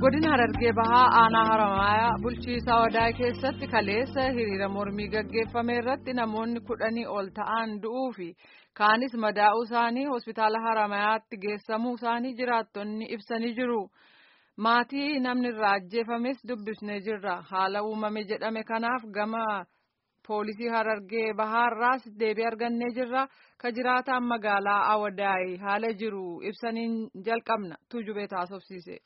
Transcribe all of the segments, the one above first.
godina harargee bahaa aanaa haramayaa bulchiisaa odaa keessatti kaleessa hiriira mormii gaggeeffame irratti namoonni kudhanii ol ta'an du'uu fi kaanis madaa'uu isaanii hospitaala haramayaatti geessamuu isaanii jiraattonni ibsanii jiru. maatii namni irraa ajjeefames dubbisnee jirra haala uumame jedhame kanaaf gama poolisii harargee bahaarraas deebii argannee jirra ka jiraataan magaalaa awadaay haala jiru ibsaniin jalqabna tuujubee taasofsiise.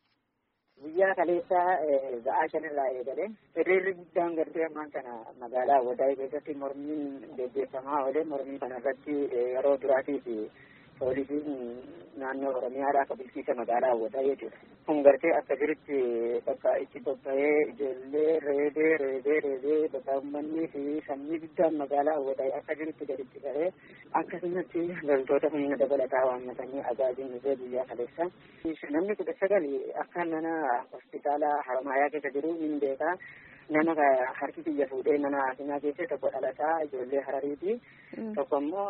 guyyaa kaleessaa ba'aa shanirraa eegale hiriirri guddaan gartee ammaan kana magaalaa awadaay keessatti mormiin gaggeeffamaa oole mormii kana irratti yeroo duraatiif poolisiin naannoo oromiyaadha akka bulchiisa magaalaa awwadaa jechuudha. Kun gartee akka jirutti bakka itti bobba'ee ijoollee reebee reebee reebee bakka uummanni fi sanyii guddaan magaalaa awwadaa akka jirutti gaditti bahee akkasumatti loltoota humna dabalataa waammatanii ajaajiin dhufee guyyaa kaleessa. Namni kudha sagal akka mana hospitaala haramayaa keessa jiru hin beekaa. nama harki kiyya fuudhee mana hakimaa keessa tokko dhalataa ijoollee harariiti tokko immoo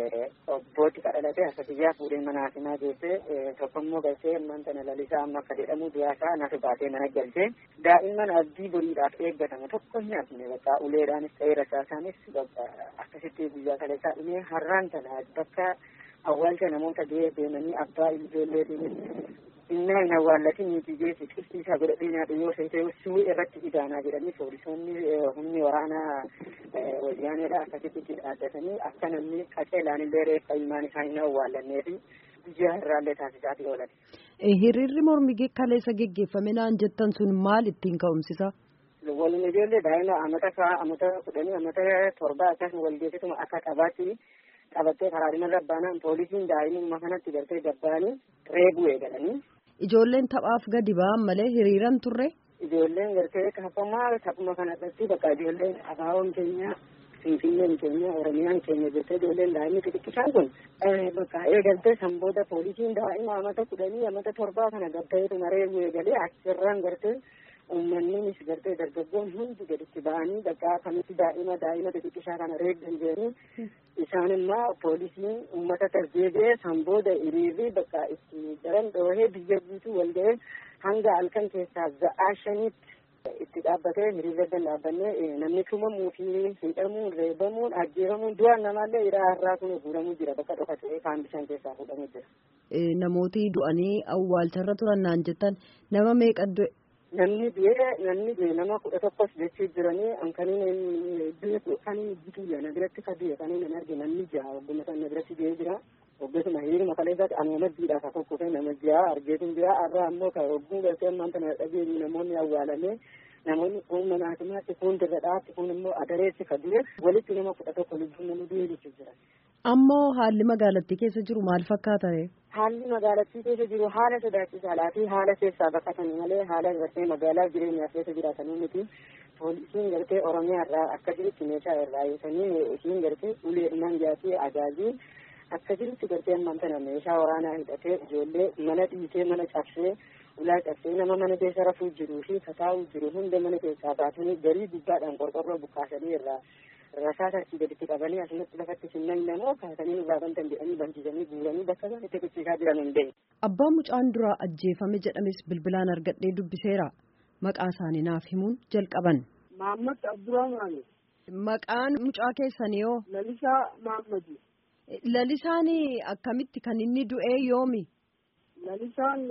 obbooti ka dhalate harka kiyyaa fuudhee mana hakimaa geesse tokko immoo galchee ammaan tana lalisaa amma akka jedhamu du'aasaa nasu baatee mana galchee daa'imman abdii boriidhaaf eeggatame tokko hin hafne bakka uleedhaanis ta'ee rasaasaanis bakka akkasitti guyyaa kaleessaa dhumee har'aan tana bakka awwaalcha namoota du'ee deemanii abbaa ijoolleetiinis innaa hin awwaallatin nuti geessi qibsiisaa godhadhee nyaadhu yoo seete suwii irratti idaanaa jedhanii poolisoonni humni waraanaa wayyaaneedha akkasitti dhaaddatanii akka namni qaceelaan illee reeffa ilmaan isaa hin awwaallannee fi guyyaa irraallee taasisaatii oolan. Hiriirri mormii kaleessa geggeeffame naan jettan sun maal ittiin ka'umsisa? Waliin ijoollee daa'ima amata kaa amata kudhanii amata torba akkasuma walgeessituma akka qabaatti qabattee karaa irra baanaan poolisiin daa'imummaa kanatti gartee gabbaanii reebuu eegalanii. Ijoolleen taphaaf gadi ba'an malee hiriiran turre. Ijoolleen gartee kaafamaa taphuma kanarratti bakka ijoolleen abaawoon keenya finfinneen keenya oromiyaan keenya jettee ijoolleen daa'imni xixiqqisaan kun bakka eegaltee san booda poolisiin daa'ima amata kudhanii amata torbaa kana gabbaa'eetuma reebuu eegalee achirraan gartee uummanninis gartee dargaggoon hundi gaditti ba'anii bakka kamitti daa'ima daa'ima xixiqqishaa kana reebdan jedhanii isaan immoo poolisiin uummata tarjeebee san booda hiriirri bakka itti daran dhoohee biyya guutuu wal ga'ee hanga halkan keessaa za'aa shaniitti itti dhaabbatee hiriirra dan dhaabbannee namni tumamuu fi hidhamuun reebamuun ajjeefamuun du'aan namaallee hidhaa har'aa kun guuramuu jira bakka dhokatee kaan bishaan keessaa fuudhamuu jira. Namooti du'anii awwaalcharra turan naan jettan nama meeqa du'e? namni du'ee namni du'e nama kudha tokkos jechuu jiranii ankaniin beeku kaniin bituyya na biratti ka du'e kaniin hin arge namni jaha ogguma san na biratti du'ee jira oggasuma hiriiruma kaleessaati anuma maddiidha ka kokkofe nama jaha argeetin jira arra ammoo ka ogguu galtee ammaan tana dhageenyi namoonni awwaalame namoonni kun mana hakimaatti kun dirra dhaatti kun immoo adareessi ka du'e walitti nama kudha tokko lubbuun nama du'e jechuu jira. Ammoo haalli magaalattii keessa jiru maal fakkaata ree? Haalli magaalattii keessa jiru haala sodaachisaadhaa fi haala keessaa baqatanii malee haala gartee magaalaa jireenyaaf keessa jiraatanii miti. Poolisiin gartee Oromiyaa irraa akka jirutti meeshaa irraa eegisanii isiin gartee uleedhumaan jaatee ajaajii akka jirutti gartee ammaan tana meeshaa waraanaa hidhatee ijoollee mana dhiitee mana cabsee ulaa cabsee nama mana keessa rafuu jiruu fi kataa'uu jiru hunda mana keessaa baatanii garii gubbaadhaan qorqorroo buqqaasanii irraa rasaasa achii gaditti qabanii asumatti lafatti simnan namoo kaasanii irraa bantan jedhanii bansiisanii guuranii bakka isaan itti kuchiisaa jiran hin beeku. Abbaa mucaan duraa ajjeefame jedhames bilbilaan argadhee dubbiseera. Maqaa isaanii naaf himuun jalqaban. Mahammad Abdurrahmaani. Maqaan mucaa keessanii hoo? Lalisaa Mahammadi. Lalisaan akkamitti kan inni du'ee yoomi? Lalisaan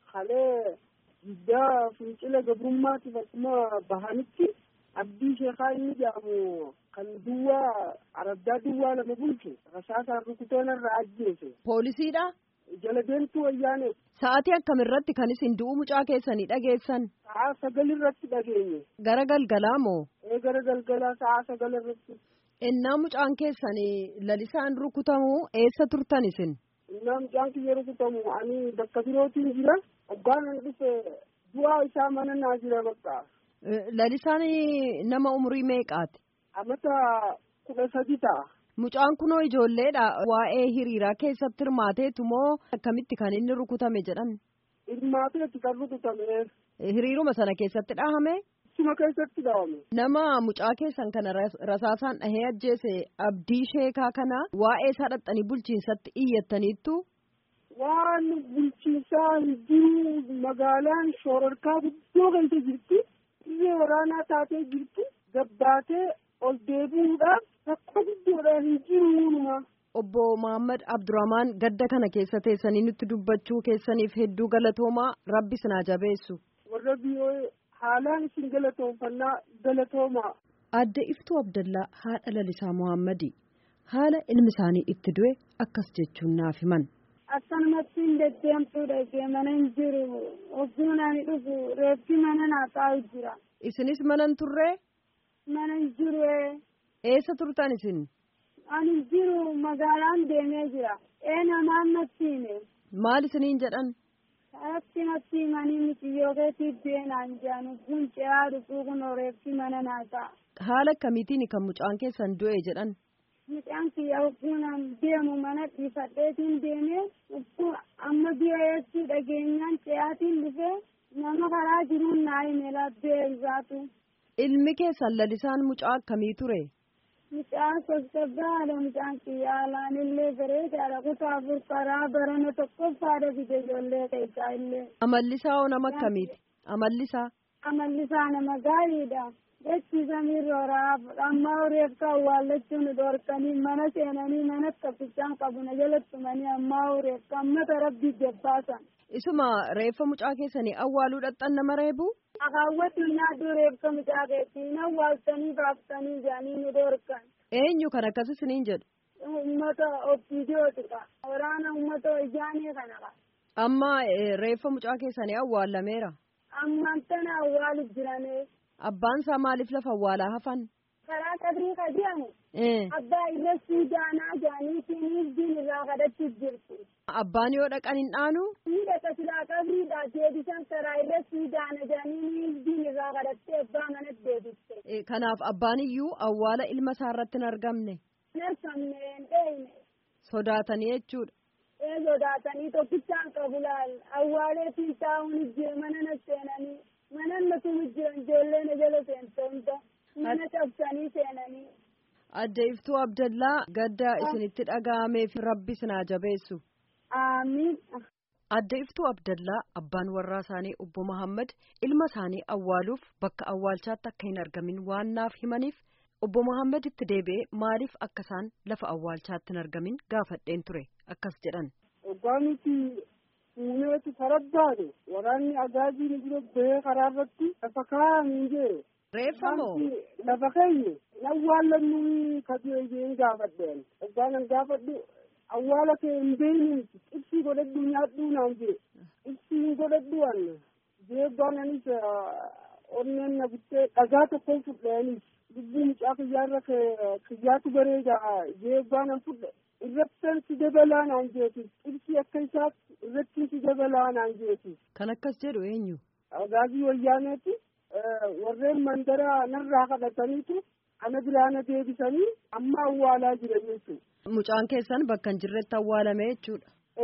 halee guddaa fincila gabrummaatiif akkuma bahanitti abdii sheekaa inni jedhamu kan duwwaa araddaa duwwaa lama bulchu rasaasaan rukuteen irraa ajjeese. Poolisiidha? Jala deemtuu wayyaane. Sa'aatii akkamiirratti kan isin du'uu mucaa keessanii dhageessan? Sa'a sagal irratti dhageenye. Gara galgalaa moo? Ee gara galgalaa sa'a sagal irratti. Innaa mucaan keessanii lalisaan rukutamu eessa turtan isin? Innaa mucaan kiyya rukutamu ani bakka birootiin jira. Abbaan an dhufe du'aa isaa mana naa jira bakka. Lalisaan nama umurii meeqaati? Amata kudha sadi ta'a. Mucaan kunoo ijoolleedha. Waa'ee hiriiraa keessatti hirmaateetu moo akkamitti kan inni rukutame jedhan? Hirmaateetu kan rukutame. Hiriiruma sana keessatti dhahame? Suma keessatti dhahame. Nama mucaa keessan kana rasaasaan dhahee ajjeese abdii sheekaa kana waa'ee isaa dhaxxanii bulchiinsatti iyyattaniittu? waan bulchiinsaa jiru magaalaan shoorarkaa guddoo keessa jirti biyya waraanaa taatee jirti gabbaatee ol deebi'uudhaaf rakkoo guddoodhaan hin jiruunuma. Obbo Muhammad Abdurrahmaan gadda kana keessa teessanii nutti dubbachuu keessaniif hedduu galatoomaa rabbi sinaa jabeessu. Warra biyyoo haalaan isin galatoonfannaa galatoomaa. Adde Iftuu Abdallaa haadha lalisaa Muhammadi haala ilmi isaanii itti du'e akkas jechuun naaf himan. Akkanumatti hin deddeemtuu dhagee mana hin jiru ogguun ani dhufu reeffi mana naa taa'u jira. Isinis mana hin turree? Mana hin jiru Eessa turtan isin? ani hin jiru magaalaan deemee jira. Ee namaan natti hime. Maal isiniin jedhan? Akki natti himanii miti yoo keetiif beenaan jedhan ogguun ce'aa dhufuu kun reeffi mana naa ta'a. Haala akkamiitiin kan mucaan keessan du'e jedhan? Mucaan kiyya ogguun deemu mana dhiifadheetiin deemee ogguun amma biyya dhageenyaan ce'aatiin dhufee nama karaa jiruun naa hime labbee isaatu. Ilmi keessan lalisaan mucaa akkamii ture? Mucaan sossobaa haala mucaan kiyya haalaan illee bareedaadha kutaa afur karaa barana tokkoffaadha fide ijoollee keessaa illee. Amallisaa hoo nama akkamiiti? Amallisaa? Amallisaa nama gaariidha. Jechi samiirra raaf amma reeffa awwaallachuun dhorkanii mana seenanii mana kaffisaan qabu na jalattumanii amma reeffa ammata rabbii jabbaasan. Isuma reeffa mucaa keessanii awwaaluu dhaqxan nama reebu? Akaawwatu nyaaddu reeffa mucaa keessii na awwaaltanii baaftanii jedhanii nu dhorkan. Eenyu kan akkas isiniin jedhu? Uummata ofiidiyootika. Waraana uummata ijaanii kanadha. Amma reeffa mucaa keessanii awwaalameera. Ammaan tana awwaalu jiranii. Abbaan isaa maaliif lafa awwaalaa hafan? Karaa qabrii ka jedhamu. Abbaa irra siidaanaa jaaniitiin diin irraa kadhachuuf jirti. Abbaan yoo dhaqan hin dhaanu? Ni dhaqa silaa qabriidha deebisan karaa irra siidaana jaaniin diin irraa kadhattee abbaa manatti deebiste. Kanaaf abbaan iyyuu awwaala ilma isaa irratti hin argamne. Hin argamne hin dheeyne. Sodaatanii jechuudha. Ee sodaatanii tokkichaan qabu laal awwaaleetiin taa'uun jira mana na seenanii. mana natu jiran ijoollee na jala seentoonta mana cabsanii seenanii. Adde Iftuu Abdallaa gadda isinitti dhaga'ameef rabbi sinaa jabeessu. Amiin. Adde Iftuu Abdallaa abbaan warraa isaanii obbo Muhammad ilma isaanii awwaaluuf bakka awwaalchaatti akka hin argamin waan naaf himaniif obbo Muhammad itti deebi'ee maaliif akka isaan lafa awwaalchaatti hin argamin gaafadheen ture akkas jedhan. Oggaanitti uumeetu farabbaate waraanni agaaziin bira bahee karaa irratti lafa kaa'anii jee. Reeffa moo? Lafa keenya awwaallannu kadhee jeen gaafadheen. Oggaanan gaafadhu awwaala kee hin beeynu ibsii godhadhu nyaadhuu naan jee. Ibsii hin godhadhu anna. Jee oggaananis onneen na buttee dhagaa tokkoon fudheenis. Lubbuu mucaa kiyyaarra kiyyaatu bareeda jee oggaanan fudhe. irrattan si dabalaa naan jeeti ibsi akka isaatti irrattin si dabalaa naan jeeti. Kan akkas jedhu eenyu? Agaazii wayyaaneeti warreen mandara narraa kadhataniitu ana biraana deebisanii amma awwaalaa jiran jechuudha. Mucaan keessan bakka hin jirretti awwaalame jechuudha.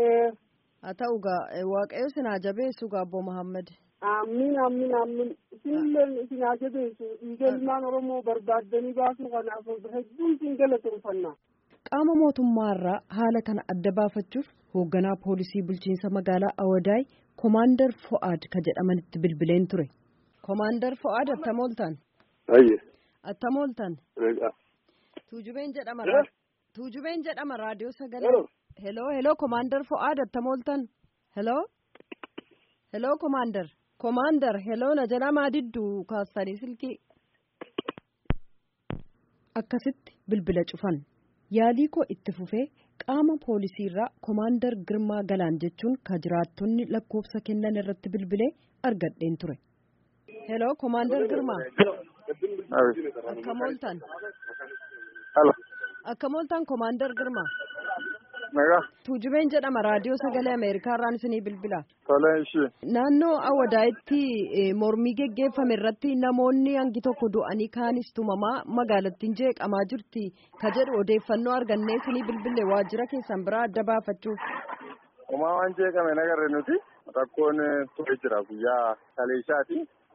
Haa ta'u gaa waaqayyo sinaa jabeessu gaa Obbo Muhammad. Amiin amiin amiin isinillee isinaa jabeessu dhiiga ilmaan Oromoo barbaaddanii baasuu kanaaf hedduun isin galateeffannaa. Qaama mootummaarraa haala kana adda baafachuuf hoogganaa poolisii bulchiinsa magaalaa Awadaay Komaandar Fo'aad ka jedhamanitti bilbileen ture. Komaandar Fo'aad attam ooltan? Ayye. Attam ooltan? Reeqa. Tuujubeen jedhama. Tuujubeen jedhama raadiyoo sagalee. Heloo heloo Komaandar Fo'aad attam ooltan? Heloo? Heloo Komaandar. Komaandar heloo na jedhamaa didduu kaastanii silkii. Akkasitti bilbila cufan. yaalii koo itti fufee qaama poolisiirraa komaandar girmaa galaan jechuun ka jiraattonni lakkoofsa kennan irratti bilbilee argadheen ture. heloo komaandar girmaa. akkam ooltan. akkam ooltan komaandar girmaa. tuujubeen jedhama raadiyoo sagalee ameerikaarraan isinii bilbila. Tolee ishee. naannoo awadaayitti mormii geggeeffame irratti namoonni hangi tokko du'anii kaanis tumamaa magaalattiin jeeqamaa jirti ka jedhu odeeffannoo argannee isinii bilbille waajjira keessan biraa adda baafachuuf. Umaa waan jeeqame nagarre nuti rakkoon ture jira guyyaa kaleessaati.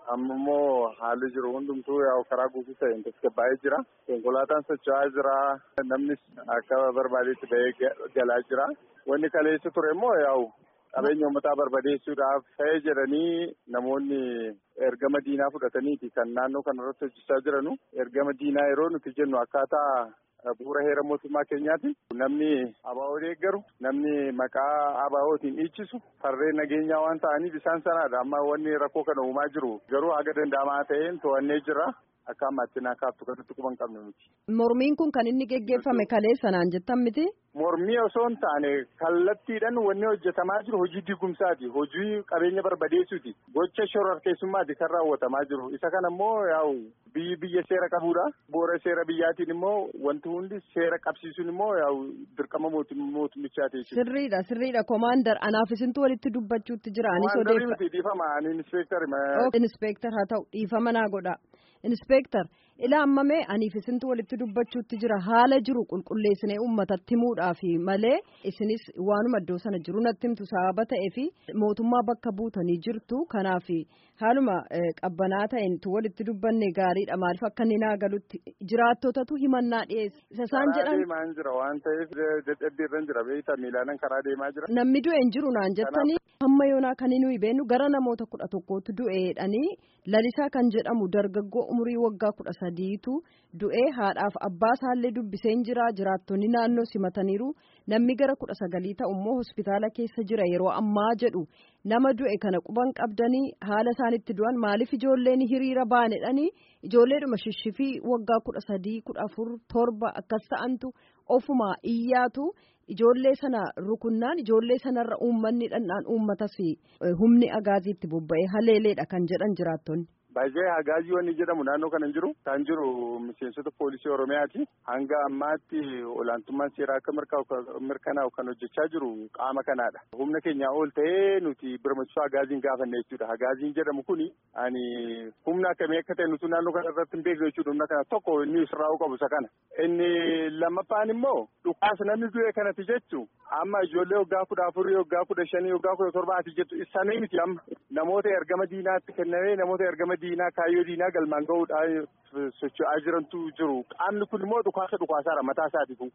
amma immoo haalli jiru hundumtuu yaa'u karaa guutuu ta'een tasgabbaa'ee jira. Konkolaataan socho'aa jira. Namnis akka barbaadetti ba'ee galaa jira. Wanni kaleessa ture immoo yaa'u qabeenya uummataa barbadeessuudhaaf ta'ee jedhanii namoonni ergama diinaa fudhataniiti kan naannoo kanarratti hojjechaa jiranu. Ergama diinaa yeroo nuti jennu akkaataa bu'uura heera mootummaa keenyaati. Namni abaa'oo deeggaru namni maqaa abaa'ootiin dhiichisu farreen nageenyaa waan ta'aniif isaan sanaadha. Amma wanni rakkoo kana uumaa jiru garuu haga danda'amaa ta'een to'annee jira. Akka ammaatti naa kaaftu kanatti quban qabnu miti. Mormiin kun kan inni geggeeffame kalee sanaan jettan miti? Mormii osoo hin taane kallattiidhaan wanni hojjetamaa jiru hojii digumsaati. Hojii qabeenya barbadeessuuti. Gocha shororkeessummaati kan raawwatamaa jiru. Isa kana immoo yaa'u biyyi biyya seera qabuudha. Bu'uura seera biyyaatiin immoo wanti hundi seera qabsiisuun immoo yaa'u dirqama mootummichaati. Sirriidha sirriidha komaandar anaaf isintu walitti dubbachuutti jira. Anis odeeffa. miti dhiifama ani inspeektar. Inspeektar haa ta'u dhiifama naa godha. Inspeektar ila ammamee aniif isintu walitti dubbachuutti jira haala jiru qulqulleessinee uummatatti himuudhaaf malee isinis waanuma iddoo sana jiru natti himtu sababa ta'ee fi mootummaa bakka buutanii jirtu kanaaf haaluma qabbanaa ta'eentu walitti dubbanne gaariidha maaliif akka inni naa galutti jiraattotatu himannaa dhiyeesse isa isaan jedhan. Karaa deemaa jira waan ta'eef dadhabbii irra jira beektaa miilaanan karaa deemaa jira. Namni du'e hin jiru naan jettanii hamma yoonaa kan nuyi beenu gara namoota kudha tokkootu du'eedhanii lalisaa kan jedhamu dargaggoo umurii waggaa kudha sadiitu du'ee haadhaaf abbaa isaallee dubbiseen jira jiraattonni naannoo simataniiru namni gara kudha sagalii ta'u immoo hospitaala keessa jira yeroo ammaa jedhu nama du'e kana quban qabdanii haala isaanitti du'an maaliif ijoolleen hiriira baanedhanii ijoolleedhuma shishifii waggaa kudha sadii kudha afur torba akkas ta'antu ofuma iyyaatu ijoollee sana rukunnaan ijoollee sanarra uummanni dhandhaan uummatas humni agaaziitti bobba'ee haleeleedha kan jedhan jiraattonni. Baay'ee hagaazii wanni jedhamu naannoo kana hin jiru. Kan jiru miseensota poolisii Oromiyaati. Hanga ammaatti olaantummaan seeraa akka mirkanaa'u kan hojjechaa jiru qaama kanaadha. Humna keenyaa ol ta'ee nuti birmachisuu hagaaziin gaafanne jechuudha. Hagaaziin jedhamu kuni ani humna akkamii akka ta'e nuti naannoo kana irratti hin beekne jechuudha. Humna kana tokko inni sirraa'uu qabu isa kana. Inni lammaffaan immoo dhukaasa namni du'e kanatti jechu amma ijoollee waggaa kudha afurii waggaa kudha shanii waggaa kudha torbaati jettu isaanii miti amma namoota ergama diinaatti kennamee namoota ergama diinaa kaayyoo diinaa galmaan gahuudhaan socho'aa jirantu jiru. Qaamni kun immoo dhukaasa dhukaasaadha mataa isaati kun.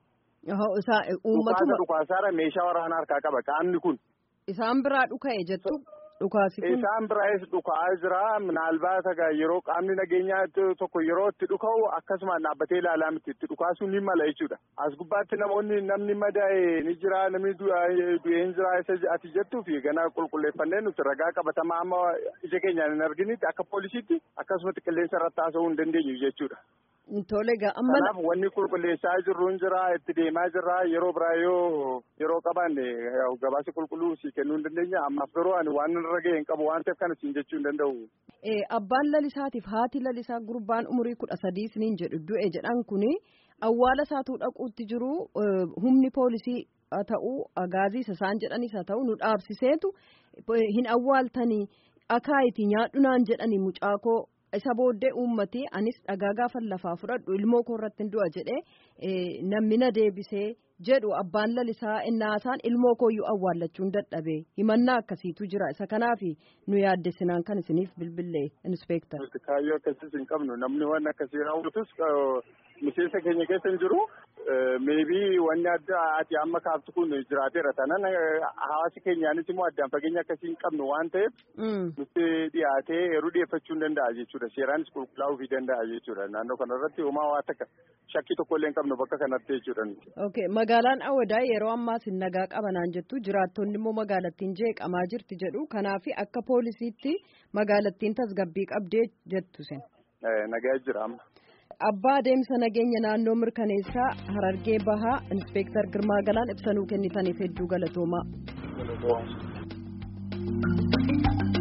Dhukaasa dhukaasaadha meeshaa waraanaa harkaa qaba qaamni kun. Isaan biraa dhuka'e jettu dhukaasi kun. Isaan biraas dhuka'aa jira minaalbaata yeroo qaamni nageenyaa tokko yeroo itti dhuka'u akkasumaan dhaabbatee ilaalaa miti itti dhukaasuun ni mala jechuudha. As gubbaatti namoonni namni madaa'e ni jira namni du'ee hin jira isa ati jettuu fi gana qulqulleeffannee nuti ragaa qabatamaa amma ija keenyaan hin arginitti akka poolisiitti akkasumatti qilleensa irratti haasa'uu hin dandeenyu jechuudha. Tole gaa amma. Kanaaf wanni qulqulleessaa jirru hin jira itti deemaa jirra yeroo biraa yoo yeroo qabaanne gabaasa qulqulluu si kennuu hin dandeenya ammaaf garuu ani waan irra ga'e hin qabu waan ta'eef kana siin jechuu hin danda'u. Abbaan lalisaatiif haati lalisaa gurbaan umurii kudha sadii isiniin jedhu du'e jedhan kuni awwaala isaatuu dhaquutti jiru humni poolisii haa ta'u agaazii isaan jedhanis haa ta'u nu dhaabsiseetu hin awwaaltanii akaayitii nyaadhunaan jedhanii mucaakoo isa booddee uummati anis dhagaa gaafan lafaa fudhadhu ilmoo koo irratti hin du'a jedhee namni na deebisee jedhu abbaan lalisaa innaasaan ilmoo kooyyuu awwaallachuun dadhabe himannaa akkasiitu jira isa kanaaf nu yaaddessinaan kan isiniif bilbillee inspeektar. Kaayyoo akkasiis hin qabnu namni waan akkasii raawwatus miseensa keenya keessa hin jiru. Meebii wanni adda ati amma kaaftu kun jiraateera tanan hawaasi keenyaanis immoo addaan fageenya akkasii hin qabnu waan ta'eef nutti dhiyaatee yeroo dhiyeeffachuu hin danda'a jechuudha. Seeraanis qulqullaa'uu fi danda'a jechuudha. Naannoo kanarratti homaa waa takka shakkii tokkollee hin qabnu bakka kanatti jechuudha. Okay magaalaan Awadaa yeroo ammaas hin nagaa qabanaan jettu jiraattonni immoo magaalattiin jeeqamaa jirti jedhu kanaaf akka poolisiitti magaalattiin tasgabbii qabdee jettu sen. Nagaa jira amma. Abbaa adeemsa nageenya naannoo mirkaneessaa Harargee Bahaa Inspeektar Girmaa Galaan ibsanuu kennitaniif hedduu galatoomaa.